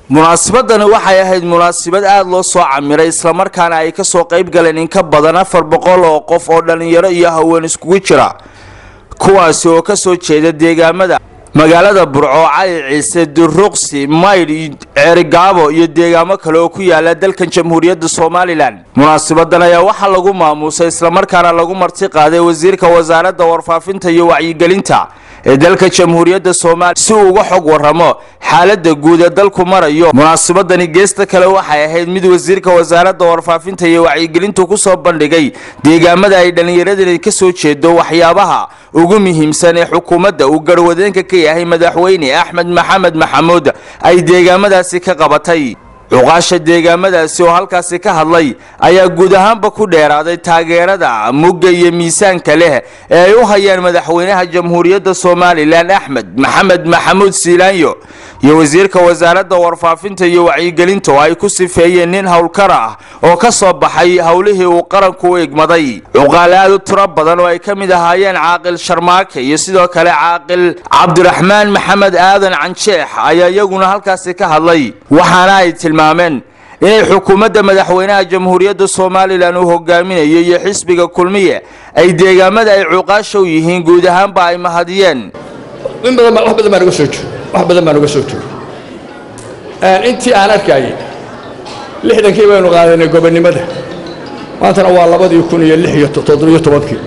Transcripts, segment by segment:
munaasabadani waxay ahayd munaasabad aada loo soo camiray islamarkaana ay kasoo qayb galeen in ka badan afar boqol oo qof oo dhalinyaro iyo haween iskugu jira kuwaasi oo kasoo jeeda deegaamada magaalada burco cali ciise duruqsi maydh ceerigaabo iyo deegaamo kale oo ku yaala dalkan jamhuuriyadda somalilan munaasabadan ayaa waxaa lagu maamuusay islamarkaana lagu marti qaaday wasiirka wasaaradda warfaafinta iyo wacyigelinta ee dalka jamhuuriyadda soomaaliya si uu uga xog waramo xaalada guud ee dalku marayo munaasabadani geesta kale waxay ahayd mid wasiirka wasaaradda warfaafinta iyo wacyigelintu kusoo bandhigay deegaamada ay dhallinyaradani kasoo jeedo waxyaabaha ugu muhiimsan ee xukuumadda uu garwadeenka ka yahay madaxweyne axmed maxamed maxamuud ay deegaamadaasi ka qabatay cuqaasha deegaamadaasi oo halkaasi ka hadlay ayaa guud ahaanba ku dheeraaday taageerada mugga iyo miisaanka leh ee ay u hayaan madaxweynaha jamhuuriyadda somalilan axmed maxamed maxamuud siilaanyo iyo wasiirka wasaaradda warfaafinta iyo wacyigelinta oo ay ku sifeeyeen nin howlkar ah oo ka soo baxay howlihii uu qaranku u egmaday cuqaale aad u tiro badan oo ay ka mid ahaayeen caaqil sharmaake iyo sidoo kale caaqil cabdiraxmaan maxamed aadan canjeex ayaa iyaguna halkaasi ka hadlay waxaana ay tilmaameen inay xukuumadda madaxweynaha jamhuuriyadda somalilan uu hogaaminayo iyo xisbiga kulmiye ay deegaamada ay cuqaasha u yihiin guud ahaanba ay mahadiyeen in badan wax badan baan uga soo joog wax badan baan uga soo joog intii aan arkayay lixdankii baynu qaadanay gobonnimada maantana waa labadii kun iyo lix iyo toddobiyo tobankii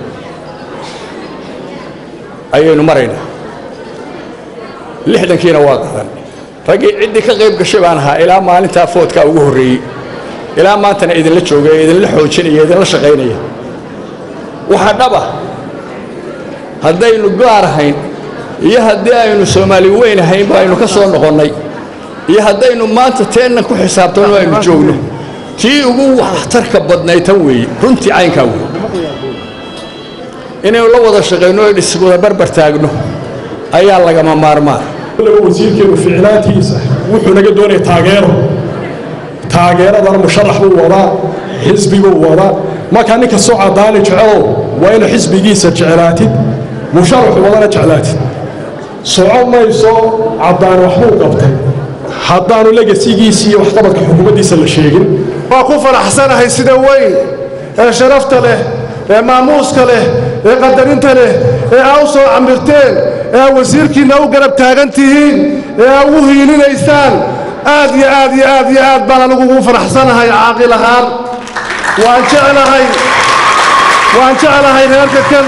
ayaynu maraynaa lixdankiina waa qaadan raggii ciddii ka qayb gashay baan ahaa ilaa maalintaa foodkaa ugu horreeyey ilaa maantana idinla joogaya idinla xoojinaya idinla shaqaynaya waxaa dhaba haddaynu gaar ahayn iyo haddii aynu soomaali weyn ahayn ba aynu ka soo noqonnay iyo haddaynu maanta teennan ku xisaabtanno aynu joogno tii ugu waxtarka badnayd tan weeye runtii caynkaa wey inaynu la wada shaqayno o iswada barbar taagno ayaa lagama maarmaan wasiirkeenu ficlaantiisa wuxuu naga doonaya taageero taageeradana musharax buu wadaa xisbiguu wadaa markaa ninka soo cadaani jecelow waa ina xisbigiisa jeclaatid musharaxu wadana jeclaatid soco mayso caddaan waxbuu qabtay haddaanu legasigiisi iyo waxqabadka xukuumaddiisa la sheegin waa ku faraxsanahay sida weyn ee sharafta leh ee maamuuska leh ee qadarinta leh ee aa u soo camirteen ee aa wasiirkiinna u garab taagan tihiin ee aa ugu hiilinaysaan aad iyo aad iyo aad iyo aad baan anigu ugu faraxsanahay caaqil ahaan waan jeclahay waan jeclahay reerka kan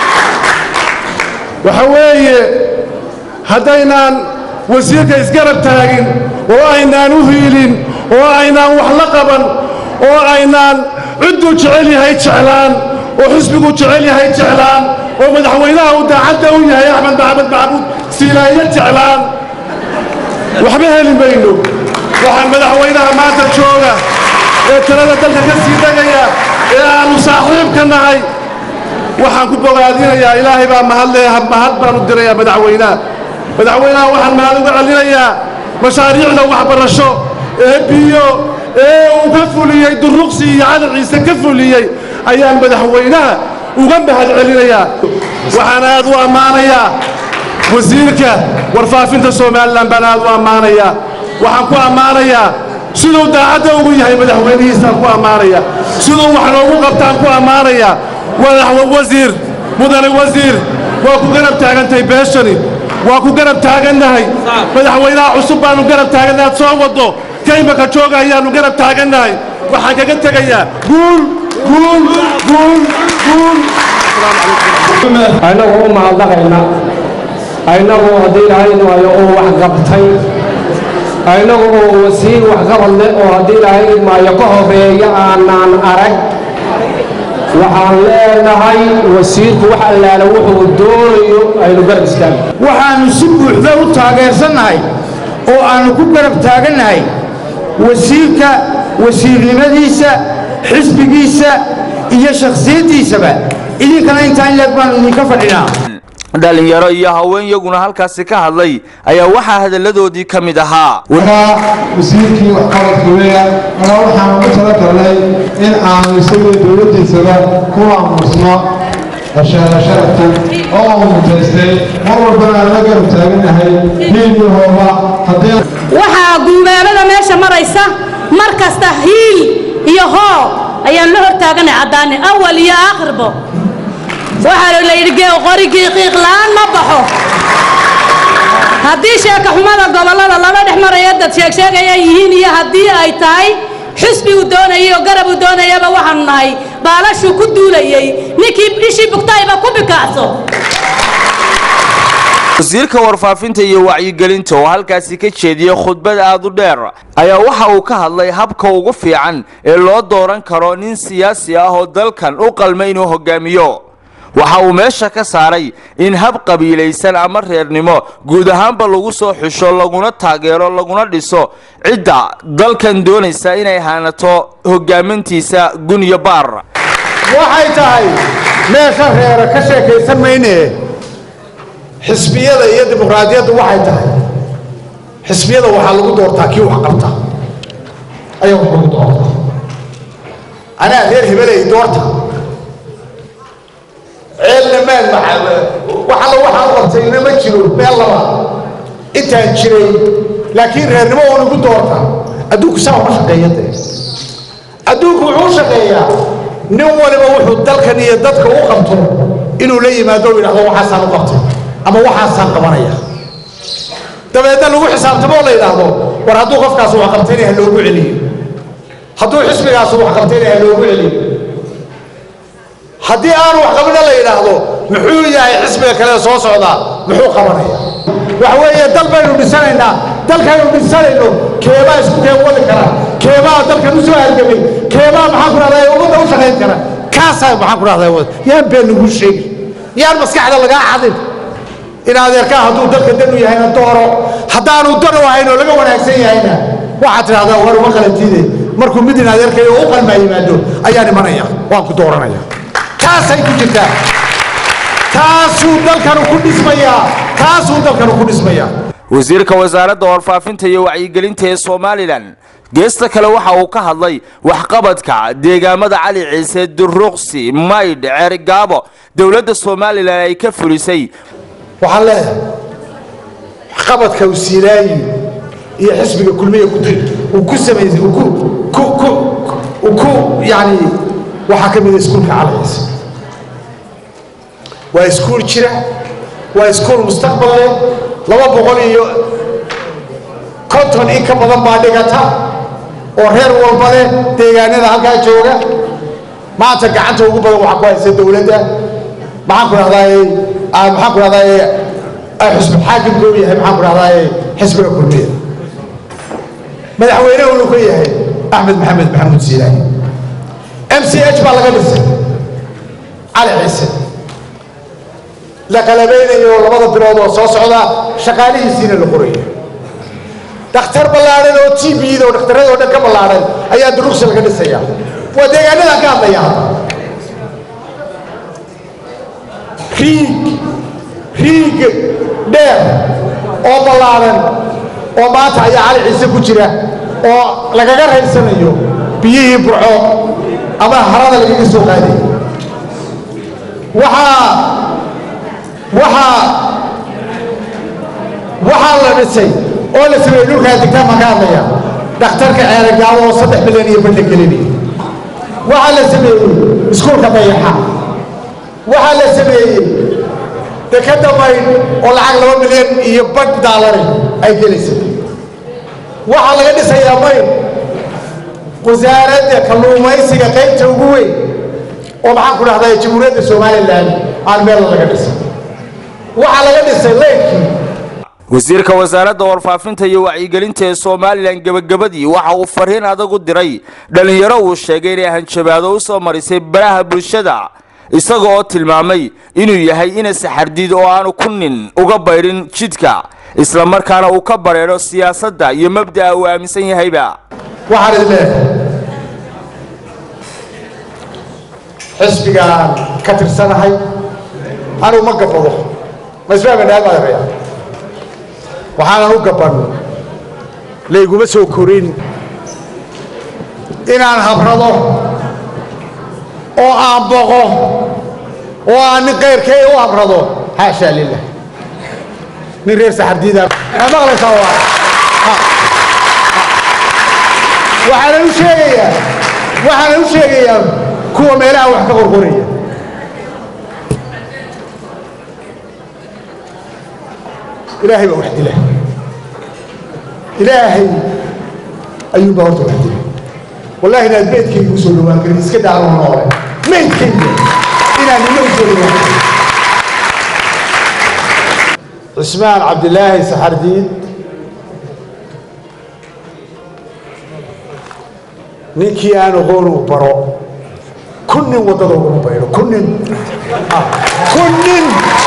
waxa weeye haddaynaan wasiirka isgarab taagin oo aynaan u hiilin oo aynaan wax la qaban oo aynaan cidduu jecel yahay jeclaan oo xisbigu jecel yahay jeclaan oo madaxweynaha uu daacadda u yahay axmed maxamed maxamuud siilaayo jeclaan waxba heli mayno waxaan madaxweynaha maanta jooga ee talada dalka ka sii degaya ee aannu saaxiibka nahay waxaan ku bogaadinayaa ilaahay baa mahadle mahad baan u dirayaa madaxweynaha madaxweynaha waxaan mahad uga celinayaa mashaariicda waxbarasho ee biyo ee uu ka fuliyey duruqsi iyo cali ciise ka fuliyey ayaan madaxweynaha uga mahad celinayaa waxaan aad u ammaanayaa wasiirka warfaafinta somalilan baan aad u ammaanayaa waxaan ku ammaanayaa siduu daacadda ugu yahay madaxweynihiisaan ku ammaanaya siduu wax noogu qabtaan ku ammaanaya wasiir mudane wasiir waa ku garab taagantahay beeshani waa ku garab taagannahay madaxweynaha cusub baannu garab taagannahay ad soo waddo kaymaka jooga ayaannu garab taagannahay waxaan kaga tegayaa guul guul guul guul annagoo u mahadnaqayna innagoo haddii ilaahay waayo oo wax qabtay innagu oo wasiir waxqabad leh oo haddii ilaahay maayo ka horeeya aanaan arag waxaan leenahay wasiirku wax allaala wuxuu doonayo aynu garab istaagno waxaannu si buuxda u taageersannahay oo aannu ku garab taagannahay wasiirka wasiirnimadiisa xisbigiisa iyo shakhsiyaddiisaba idinkana intaa in leeg baannu idinka fadhinaa dhalinyaro iyo haween iyaguna halkaasi ka hadlay ayaa waxaa hadalladoodii ka mid ahaa anaa wasiirkii waxqabadka weya anaa waxaan ugu talagalnay in aanu isagii dowladdiisaba ku aamusno sharaftan oo uu mutaystay mar walbana aan la garab taaganahay hiil iyo hooba haddii waxaa guubaanada maraysa mar kasta hiil iyo hoo ayaan la hortaaganay caddaane awal iyo aakhirbo waxaa la yidhi gee qorigii qiiq la'aan ma baxo haddii sheeka xumada gobollada laba dhex maraya dad sheegsheegaya yihiin iyo haddii ay tahay xusbi uu doonayay oo garab uu doonayaba waxaanu nahay baalashuu ku duulayey ninkii ishii bugtayba ku bikaacso wasiirka warfaafinta iyo wacyigelinta oo halkaasi ka jeediyey khudbad aad u dheer ayaa waxa uu ka hadlay habka ugu fiican ee loo dooran karo nin siyaasi ah oo dalkan u qalma inuu hogaamiyo waxa uu meesha ka saaray in hab qabiilaysan ama reernimo guud ahaanba lagu soo xusho laguna taageero laguna dhiso cidda dalkan doonaysa inay haanato hogaamintiisa gun iyo baar waxay tahay meesha reera ka sheekaysan mayne xisbiyada iyo dimuqraadiyaddu waxay tahay xisbiyada waxaa lagu doortaa kii wax qabta ayaa wax lagu doortaa anaa reer hebeley doorta ceelna maan waxalla waxaan qabtayna ma jiro meel laba intaan jiray laakiin reernimo oo lagu doorta adduunku saa uma shaqeeya dee adduunku wuxuu shaqeeyaa nin waliba wuxuu dalkan iyo dadka u qabto inuu la yimaado o yidhahdo waxaasaan u qabtay ama waxaasaan qabanaya dabeedna lagu xisaabtamo oo la yidhaahdo war hadduu qofkaas wax qabtayna ha loogu celiyo hadduu xisbigaas wax qabtayna ha loogu celiyo haddii aanu wax qabina la yidhaahdo muxuu yahay xisbiga kale soo socdaa muxuu qabanaya waxa weeye dal baynu dhisanaynaa dalkaynu dhisanayno keebaa isku keen wadi kara keebaa dalkan u soo halgamay keebaa maxaan ku rahdaa ummadda u shaqayn kara kaasaa maxaan ku rahdaa wad yaan been lagu sheegi yaan maskaxda lagaa cadin in adeerkaa hadduu dalka dan u yahayna dooro haddaanu dan u ahayn oo laga wanaagsan yahayna waxaad tidhahdaa war uma qalantiide markuu mid in adeerkayo u qalmaa yimaado ayaan imanaya waan ku dooranaya taasay ku jirtaa taasuu dalkanu ku dhismayaa taasuu dalkanu ku dhismayaa wasiirka wasaaradda warfaafinta iyo wacyigelinta ee somalilan geesta kale waxa uu ka hadlay waxqabadka deegaamada cali ciise duruqsi maydh ceerigaabo dowladda somalilan ay ka fulisay waxaan leeyahay waxqabadka usiilaayi iyo xisbiga kulmiya uu ku samaysay uu ku ku ku uu ku yacni waxaa ka mid a iskuulka cali ciise waa iskuul jira waa iskuul mustaqbal leh laba boqol iyo konton in ka badan baa dhigata oo reer walba leh deegaanada halkaa jooga maanta gacanta ugu badan waxaa ku haysa dowladda maxaan ku dhahdaay maxaan ku dhahdaay xisbi xaakimka u yahay maxaan ku dhahdaay xisbiga kulmiya madaxweyne uu ka yahay axmed maxamed maxamuud siilaahi m c h baa laga dhisay cali ciise la qalabaynayo labada bilood oo soo socda shaqaalihiisiina la qorayo dhakhtar ballaadhan oo t b-da oo dhakhtarradoo dhan ka ballaadhan ayaa duruqsi laga dhisaya waa deegaanadaan ka hadlaya hadda riig riig dheer oo ballaadhan oo maanta ayaa cali ciise ku jira oo lagaga raysanayo biyihii burco ama harada lagaga soo qaaday waxaa waxaa waxaa la dhisay oo la sameeyey dhulkaa degtaan baan ka hadlaya dhakhtarka ceeragaabo oo saddex milyan iyo badh la gelinaya waxaa la sameeyey iskuulka dayaxa waxaa la sameeyey dekadda maydh oo lacag laba milyan iyo badh daalari ay gelaysa waxaa laga dhisayaa maydh wasaaradda kalluumaysiga qaybta ugu weyn oo maxaan ku dhahdaa jamhuuriyadda somalilan aan meel laga dhisay waxaa laga dhisay leyrkii wasiirka wasaaradda warfaafinta iyo wacyigelinta ee somalilan gebagabadii waxa uu fariin adag u diray dhallinyaro uu sheegay inay hanjabaado u soo marisay baraha bulshada isaga oo tilmaamay inuu yahay ina saxardiid oo aanu ku nin uga baydhin jidka islamarkaana uu ka bareedho siyaasadda iyo mabda'a uu aaminsan yahayba waxaan idin leeyahay xisbigaan ka tirsanahay anuu ma gabado ma isfahmaynaad baa yaraya waxaanan u gaban layguma soo korin inaan habrado oo aan boqo oo aan nin kayrkay u habrado xaashaa lilah nin reer saxardiida maqlaysaa waa waxaana u sheegayaa waxaana u sheegayaa kuwa meelaha wax ka qorqoraya ilaahay baa wax dila ilaahay ayuunbaa horta wax dila wallahi inaad meydkayga u soo dhowaan karin iska daaro noole meydkayga inaan nina u soo dhowaan karin cismaan cabdilaahi saxardiid ninkii aan aqoon uu baro kun nin waddada uguma baydho kun nin Ah, kun nin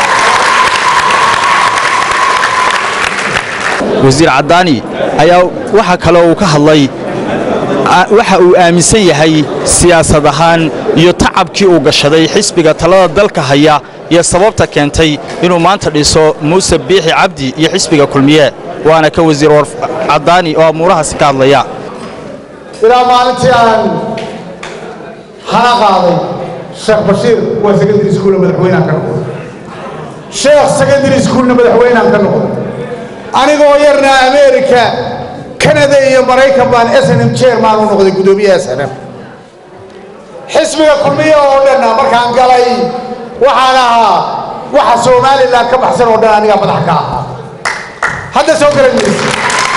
wasiir caddaani ayaa waxa kale uu ka hadlay a- waxa uu aaminsan yahay siyaasad ahaan iyo tacabkii uu gashaday xisbiga talada dalka haya iyo sababta keentay inuu maanta dhiso muuse biixi cabdi iyo xisbiga kulmiye waana ka wasiir war caddaani oo amuurahaasi ka hadlaya ilaa maalintii aan hana qaaday sheekh bashiir waa secondary schoolna madaxweynehan ka noqday sheekh secondary schoolna madaxweynehan ka noqday anigoo yarna america canada iyo maraykan baan s n m chairman u noqday guddoomiyaha s n m xisbiga kulmiya oo dhanna markaan galay waxaan ahaa waxa somalilan ka baxsan oo dhan anigaa madax ka ahaa hadda soo garan maysa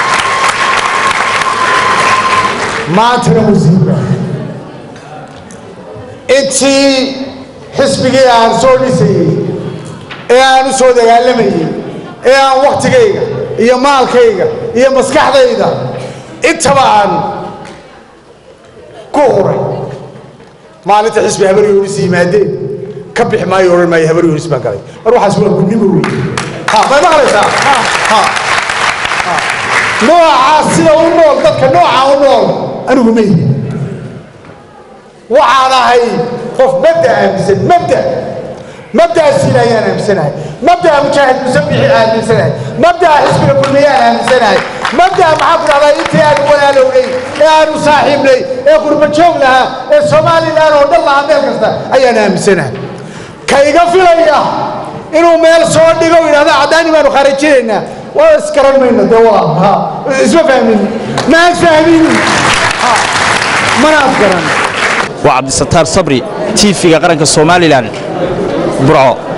maantana wasiirka intii xisbigii aan soo dhisayey ee aan u soo dagaalamayey ee aan wakhtigayga iyo maalkayga iyo maskaxdayda intaba aan ku huray maalinta xisbi habar yoonis yimaadeen ka bixi maayo odhan maayo habar yoonis baan galay mar waxaas waa gudnimo wey ha may maqlaysaa ha ha noocaas sida u nool dadka noocaa u nool anigu ma yihin waxaan ahay qof mabda aaminsan mabda mabdaasiina ayaan aaminsanahay mabdaa mujaahid musabixi aaminsanahay mabdaa xisbiga kulmiyaan aaminsanahay mabdaa maxaa ku dhahdaa intii aanu walaalownay ee aanu saaxiibnay ee qurbajoog lahaa ee somalilan oo dhan lahaa meel kasta ayaan aaminsanahay ka iga filaya inuu meel soo dhigo u yidhahda caddaani baanu khaarajinaynaa waa isgaran mayno dee waa ha isma fahmin maan fahmin Ha, mana afgaran waa cabdisataar sabri tiifiga qaranka somalilan burco